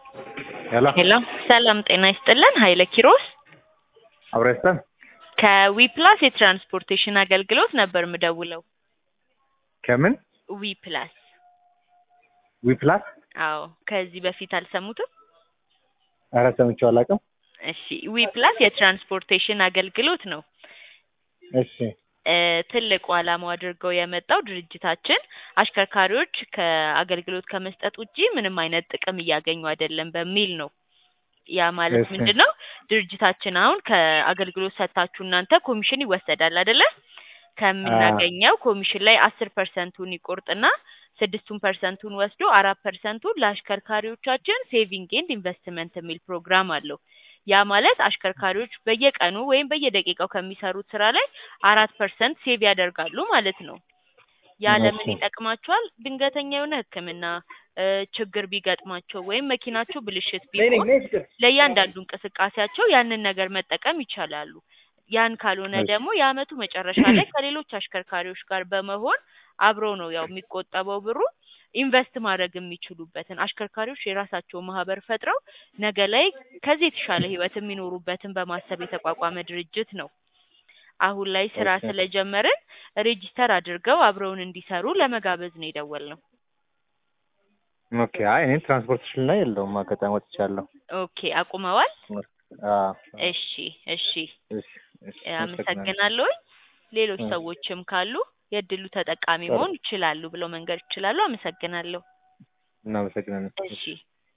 ሄሎ ሄሎ ሰላም ጤና ይስጥልን። ኃይለ ኪሮስ አብረስተን ከዊፕላስ የትራንስፖርቴሽን አገልግሎት ነበር ምደውለው። ከምን ዊፕላስ ዊፕላስ? አዎ፣ ከዚህ በፊት አልሰሙትም? ኧረ ሰምቼው አላውቅም። እሺ፣ ዊፕላስ የትራንስፖርቴሽን አገልግሎት ነው። እሺ እ ትልቁ ዓላማው አድርገው የመጣው ድርጅታችን አሽከርካሪዎች ከአገልግሎት ከመስጠት ውጪ ምንም አይነት ጥቅም እያገኙ አይደለም በሚል ነው። ያ ማለት እሺ። ምንድን ነው? ድርጅታችን አሁን ከአገልግሎት ሰጥታችሁ እናንተ ኮሚሽን ይወሰዳል አይደለ? ከምናገኘው ኮሚሽን ላይ አስር ፐርሰንቱን ይቆርጥና ስድስቱን ፐርሰንቱን ወስዶ አራት ፐርሰንቱን ለአሽከርካሪዎቻችን ሴቪንግ ኤንድ ኢንቨስትመንት የሚል ፕሮግራም አለው። ያ ማለት አሽከርካሪዎች በየቀኑ ወይም በየደቂቃው ከሚሰሩት ስራ ላይ አራት ፐርሰንት ሴቭ ያደርጋሉ ማለት ነው። ያ ለምን እሺ። ይጠቅማቸዋል? ድንገተኛ የሆነ ሕክምና እ ችግር ቢገጥማቸው ወይም መኪናቸው ብልሽት ቢሆን ለእያንዳንዱ እንቅስቃሴያቸው ያንን ነገር መጠቀም ይቻላሉ። ያን ካልሆነ እሺ። ደግሞ የአመቱ መጨረሻ ላይ ከሌሎች አሽከርካሪዎች ጋር በመሆን አብረው ነው ያው የሚቆጠበው ብሩ ኢንቨስት ማድረግ የሚችሉበትን አሽከርካሪዎች የራሳቸው ማህበር ፈጥረው ነገ ላይ ከዚህ የተሻለ ህይወት የሚኖሩበትን በማሰብ የተቋቋመ ድርጅት ነው። አሁን ላይ ስራ ኦኬ። ስለጀመርን ሬጂስተር አድርገው አብረውን እንዲሰሩ ለመጋበዝ ነው የደወልነው። ኦኬ። አይ እኔ ትራንስፖርቴሽን ላይ የለውም አጋጣሚ ወጥቻለሁ። ኦኬ አቁመዋል? አዎ። እሺ እሺ እሺ፣ እሺ፣ አመሰግናለሁ። ሌሎች እሺ። ሰዎችም ካሉ የእድሉ ተጠቃሚ ጥሩ። መሆን ይችላሉ ብለው መንገድ ይችላሉ። አመሰግናለሁ። እናመሰግናለን። እሺ